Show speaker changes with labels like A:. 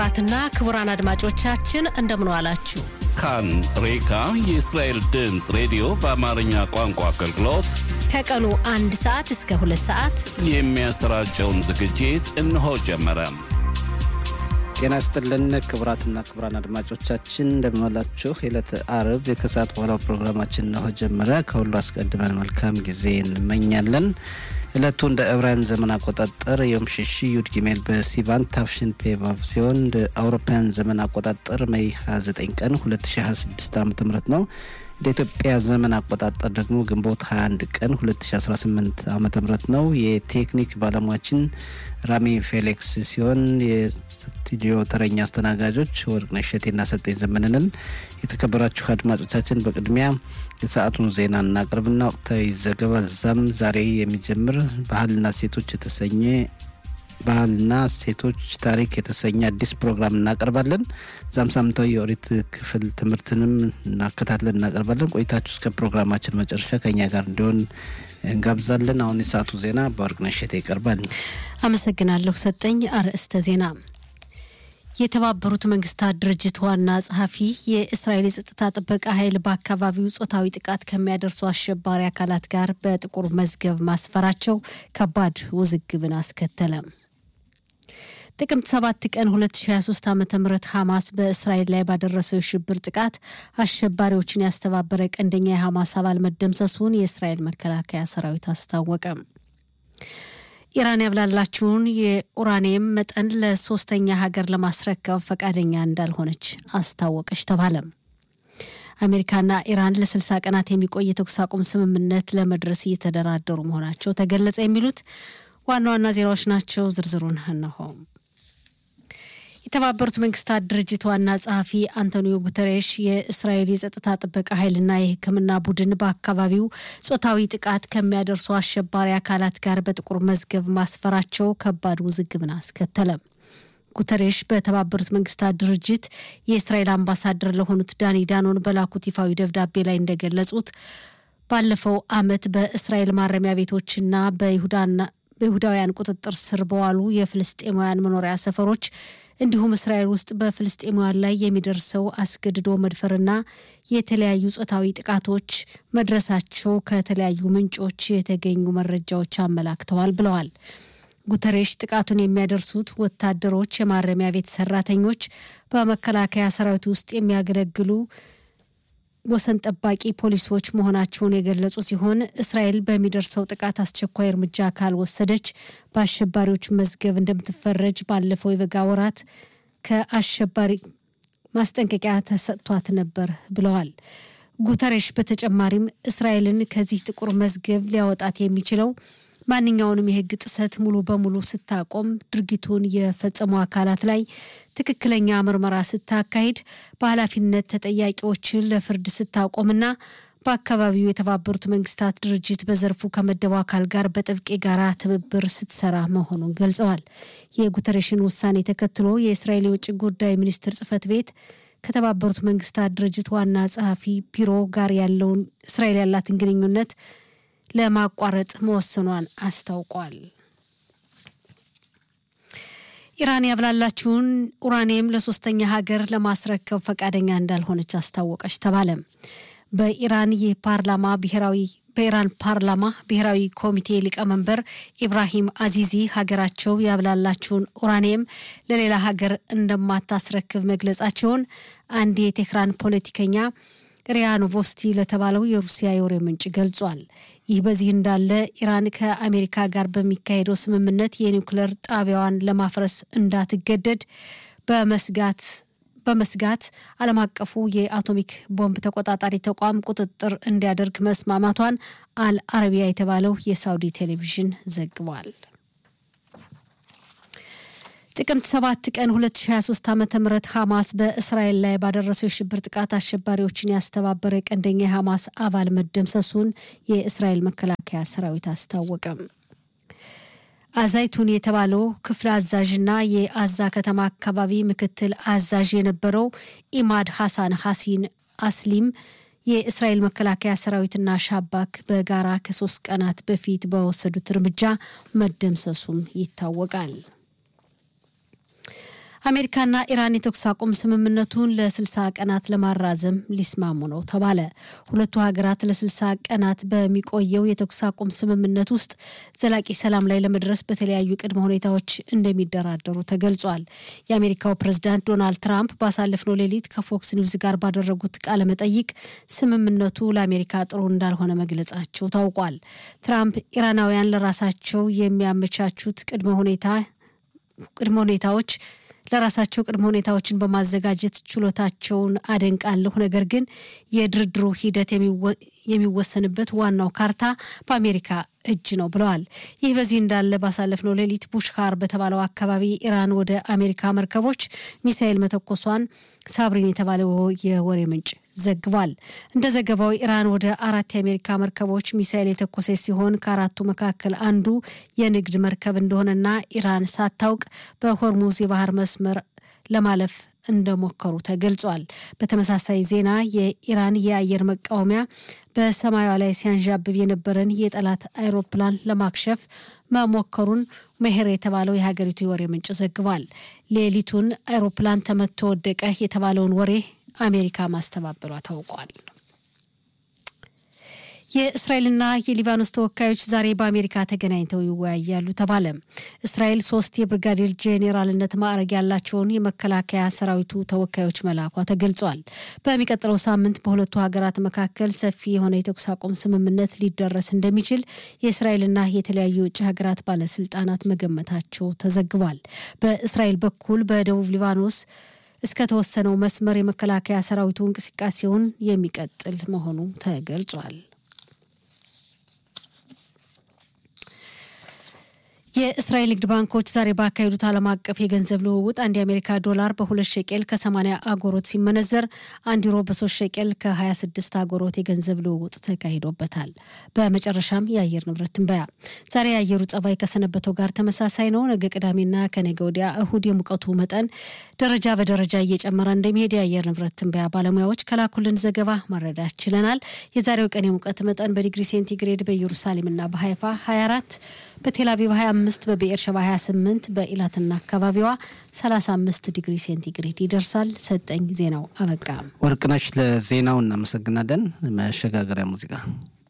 A: ክቡራትና ክቡራን አድማጮቻችን እንደምን ዋላችሁ።
B: ካን ሬካ የእስራኤል ድምፅ ሬዲዮ በአማርኛ ቋንቋ አገልግሎት
A: ከቀኑ አንድ ሰዓት እስከ ሁለት ሰዓት
B: የሚያሰራጨውን ዝግጅት እነሆ ጀመረ።
C: ጤና ይስጥልን ክቡራትና ክቡራን አድማጮቻችን እንደምንዋላችሁ። የዕለተ አርብ የከሰዓት በኋላው ፕሮግራማችን እነሆ ጀመረ። ከሁሉ አስቀድመን መልካም ጊዜ እንመኛለን። ዕለቱ እንደ ዕብራውያን ዘመን አቆጣጠር የም ሽሺ ዩድ ጊሜል በሲቫን ታፍሽን ፔቫቭ ሲሆን እንደ አውሮፓውያን ዘመን አቆጣጠር ሜይ 29 ቀን 2026 ዓ ም ነው። እንደ ኢትዮጵያ ዘመን አቆጣጠር ደግሞ ግንቦት 21 ቀን 2018 ዓ ም ነው። የቴክኒክ ባለሙያችን ራሚ ፌሌክስ ሲሆን የስቱዲዮ ተረኛ አስተናጋጆች ወርቅነሽ እሸቴና ሰጠኝ ዘመንንን። የተከበራችሁ አድማጮቻችን በቅድሚያ የሰዓቱን ዜና እናቅርብና ወቅታዊ ዘገባ ዛም ዛሬ የሚጀምር ባህልና ሴቶች የተሰኘ ባህልና ሴቶች ታሪክ የተሰኘ አዲስ ፕሮግራም እናቀርባለን። ዛም ሳምንታዊ የኦሪት ክፍል ትምህርትንም እናከታትለን እናቀርባለን። ቆይታችሁ እስከ ፕሮግራማችን መጨረሻ ከኛ ጋር እንዲሆን እንጋብዛለን። አሁን የሰዓቱ ዜና በወርቅነሽ እሸቴ ይቀርባል።
A: አመሰግናለሁ ሰጠኝ። አርዕስተ ዜና የተባበሩት መንግስታት ድርጅት ዋና ጸሐፊ የእስራኤል የጸጥታ ጥበቃ ኃይል በአካባቢው ጾታዊ ጥቃት ከሚያደርሱ አሸባሪ አካላት ጋር በጥቁር መዝገብ ማስፈራቸው ከባድ ውዝግብን አስከተለ። ጥቅምት 7 ቀን 2023 ዓ ም ሐማስ በእስራኤል ላይ ባደረሰው የሽብር ጥቃት አሸባሪዎችን ያስተባበረ ቀንደኛ የሐማስ አባል መደምሰሱን የእስራኤል መከላከያ ሰራዊት አስታወቀ። ኢራን ያብላላችውን የኡራኒየም መጠን ለሶስተኛ ሀገር ለማስረከብ ፈቃደኛ እንዳልሆነች አስታወቀች ተባለ። አሜሪካና ኢራን ለ60 ቀናት የሚቆይ የተኩስ አቁም ስምምነት ለመድረስ እየተደራደሩ መሆናቸው ተገለጸ። የሚሉት ዋና ዋና ዜናዎች ናቸው። ዝርዝሩን እነሆ። የተባበሩት መንግስታት ድርጅት ዋና ጸሐፊ አንቶኒዮ ጉተሬሽ የእስራኤል የጸጥታ ጥበቃ ኃይልና የሕክምና ቡድን በአካባቢው ጾታዊ ጥቃት ከሚያደርሱ አሸባሪ አካላት ጋር በጥቁር መዝገብ ማስፈራቸው ከባድ ውዝግብን አስከተለ። ጉተሬሽ በተባበሩት መንግስታት ድርጅት የእስራኤል አምባሳደር ለሆኑት ዳኒ ዳኖን በላኩት ይፋዊ ደብዳቤ ላይ እንደገለጹት ባለፈው ዓመት በእስራኤል ማረሚያ ቤቶችና በይሁዳና በይሁዳውያን ቁጥጥር ስር በዋሉ የፍልስጤማውያን መኖሪያ ሰፈሮች እንዲሁም እስራኤል ውስጥ በፍልስጤማውያን ላይ የሚደርሰው አስገድዶ መድፈርና የተለያዩ ጾታዊ ጥቃቶች መድረሳቸው ከተለያዩ ምንጮች የተገኙ መረጃዎች አመላክተዋል ብለዋል። ጉተሬሽ ጥቃቱን የሚያደርሱት ወታደሮች፣ የማረሚያ ቤት ሰራተኞች፣ በመከላከያ ሰራዊት ውስጥ የሚያገለግሉ ወሰን ጠባቂ ፖሊሶች መሆናቸውን የገለጹ ሲሆን እስራኤል በሚደርሰው ጥቃት አስቸኳይ እርምጃ ካልወሰደች በአሸባሪዎች መዝገብ እንደምትፈረጅ ባለፈው የበጋ ወራት ከአሸባሪ ማስጠንቀቂያ ተሰጥቷት ነበር ብለዋል። ጉተሬሽ በተጨማሪም እስራኤልን ከዚህ ጥቁር መዝገብ ሊያወጣት የሚችለው ማንኛውንም የሕግ ጥሰት ሙሉ በሙሉ ስታቆም፣ ድርጊቱን የፈጸሙ አካላት ላይ ትክክለኛ ምርመራ ስታካሂድ፣ በኃላፊነት ተጠያቂዎችን ለፍርድ ስታቆምና በአካባቢው የተባበሩት መንግስታት ድርጅት በዘርፉ ከመደበው አካል ጋር በጥብቅ የጋራ ትብብር ስትሰራ መሆኑን ገልጸዋል። የጉተሬሽን ውሳኔ ተከትሎ የእስራኤል የውጭ ጉዳይ ሚኒስትር ጽህፈት ቤት ከተባበሩት መንግስታት ድርጅት ዋና ጸሐፊ ቢሮ ጋር ያለውን እስራኤል ያላትን ግንኙነት ለማቋረጥ መወሰኗን አስታውቋል። ኢራን ያብላላችውን ኡራኒየም ለሶስተኛ ሀገር ለማስረከብ ፈቃደኛ እንዳልሆነች አስታወቀች ተባለ። በኢራን የፓርላማ ብሔራዊ በኢራን ፓርላማ ብሔራዊ ኮሚቴ ሊቀመንበር ኢብራሂም አዚዚ ሀገራቸው ያብላላችውን ኡራኒየም ለሌላ ሀገር እንደማታስረክብ መግለጻቸውን አንድ የቴህራን ፖለቲከኛ ሪያ ኖቮስቲ ለተባለው የሩሲያ የወሬ ምንጭ ገልጿል። ይህ በዚህ እንዳለ ኢራን ከአሜሪካ ጋር በሚካሄደው ስምምነት የኒውክሌር ጣቢያዋን ለማፍረስ እንዳትገደድ በመስጋት በመስጋት ዓለም አቀፉ የአቶሚክ ቦምብ ተቆጣጣሪ ተቋም ቁጥጥር እንዲያደርግ መስማማቷን አል አረቢያ የተባለው የሳውዲ ቴሌቪዥን ዘግቧል። ጥቅምት 7 ቀን 2023 ዓ ም ሐማስ በእስራኤል ላይ ባደረሰው የሽብር ጥቃት አሸባሪዎችን ያስተባበረ ቀንደኛ የሐማስ አባል መደምሰሱን የእስራኤል መከላከያ ሰራዊት አስታወቀም። አዛይቱን የተባለው ክፍለ አዛዥና የአዛ ከተማ አካባቢ ምክትል አዛዥ የነበረው ኢማድ ሐሳን ሐሲን አስሊም የእስራኤል መከላከያ ሰራዊትና ሻባክ በጋራ ከሶስት ቀናት በፊት በወሰዱት እርምጃ መደምሰሱም ይታወቃል። አሜሪካና ኢራን የተኩስ አቁም ስምምነቱን ለስልሳ ቀናት ለማራዘም ሊስማሙ ነው ተባለ። ሁለቱ ሀገራት ለስልሳ ቀናት በሚቆየው የተኩስ አቁም ስምምነት ውስጥ ዘላቂ ሰላም ላይ ለመድረስ በተለያዩ ቅድመ ሁኔታዎች እንደሚደራደሩ ተገልጿል። የአሜሪካው ፕሬዝዳንት ዶናልድ ትራምፕ ባሳለፍነው ሌሊት ከፎክስ ኒውዝ ጋር ባደረጉት ቃለ መጠይቅ ስምምነቱ ለአሜሪካ ጥሩ እንዳልሆነ መግለጻቸው ታውቋል። ትራምፕ ኢራናውያን ለራሳቸው የሚያመቻቹት ቅድመ ሁኔታ ቅድመ ሁኔታዎች ለራሳቸው ቅድመ ሁኔታዎችን በማዘጋጀት ችሎታቸውን አደንቃለሁ። ነገር ግን የድርድሩ ሂደት የሚወሰንበት ዋናው ካርታ በአሜሪካ እጅ ነው ብለዋል። ይህ በዚህ እንዳለ ባሳለፍነው ሌሊት ቡሽካር በተባለው አካባቢ ኢራን ወደ አሜሪካ መርከቦች ሚሳኤል መተኮሷን ሳብሪን የተባለው የወሬ ምንጭ ዘግቧል። እንደ ዘገባው ኢራን ወደ አራት የአሜሪካ መርከቦች ሚሳኤል የተኮሰች ሲሆን ከአራቱ መካከል አንዱ የንግድ መርከብ እንደሆነና ኢራን ሳታውቅ በሆርሙዝ የባህር መስመር ለማለፍ እንደሞከሩ ተገልጿል። በተመሳሳይ ዜና የኢራን የአየር መቃወሚያ በሰማያዋ ላይ ሲያንዣብብ የነበረን የጠላት አይሮፕላን ለማክሸፍ መሞከሩን መሄር የተባለው የሀገሪቱ የወሬ ምንጭ ዘግቧል። ሌሊቱን አይሮፕላን ተመቶ ወደቀ የተባለውን ወሬ አሜሪካ ማስተባበሏ ታውቋል። የእስራኤልና የሊባኖስ ተወካዮች ዛሬ በአሜሪካ ተገናኝተው ይወያያሉ ተባለ። እስራኤል ሶስት የብርጋዴር ጄኔራልነት ማዕረግ ያላቸውን የመከላከያ ሰራዊቱ ተወካዮች መላኳ ተገልጿል። በሚቀጥለው ሳምንት በሁለቱ ሀገራት መካከል ሰፊ የሆነ የተኩስ አቁም ስምምነት ሊደረስ እንደሚችል የእስራኤልና የተለያዩ የውጭ ሀገራት ባለስልጣናት መገመታቸው ተዘግቧል። በእስራኤል በኩል በደቡብ ሊባኖስ እስከተወሰነው መስመር የመከላከያ ሰራዊቱ እንቅስቃሴውን የሚቀጥል መሆኑ ተገልጿል። የእስራኤል ንግድ ባንኮች ዛሬ ባካሄዱት ዓለም አቀፍ የገንዘብ ልውውጥ አንድ የአሜሪካ ዶላር በሁለት ሸቄል ከ80 አጎሮት ሲመነዘር አንድ ዩሮ በሶስት ሸቄል ከ26 አጎሮት የገንዘብ ልውውጥ ተካሂዶበታል። በመጨረሻም የአየር ንብረት ትንበያ። ዛሬ የአየሩ ጸባይ ከሰነበተው ጋር ተመሳሳይ ነው። ነገ ቅዳሜና ከነገ ወዲያ እሁድ የሙቀቱ መጠን ደረጃ በደረጃ እየጨመረ እንደሚሄድ የአየር ንብረት ትንበያ ባለሙያዎች ከላኩልን ዘገባ መረዳት ችለናል። የዛሬው ቀን የሙቀት መጠን በዲግሪ ሴንቲግሬድ በኢየሩሳሌምና በሀይፋ 24 በቴልአቪቭ 25 በብኤር ሸባ 28 በኢላትና አካባቢዋ 35 ዲግሪ ሴንቲግሬድ ይደርሳል። ሰጠኝ ዜናው አበቃ።
C: ወርቅነሽ ለዜናው እናመሰግናለን። መሸጋገሪያ ሙዚቃ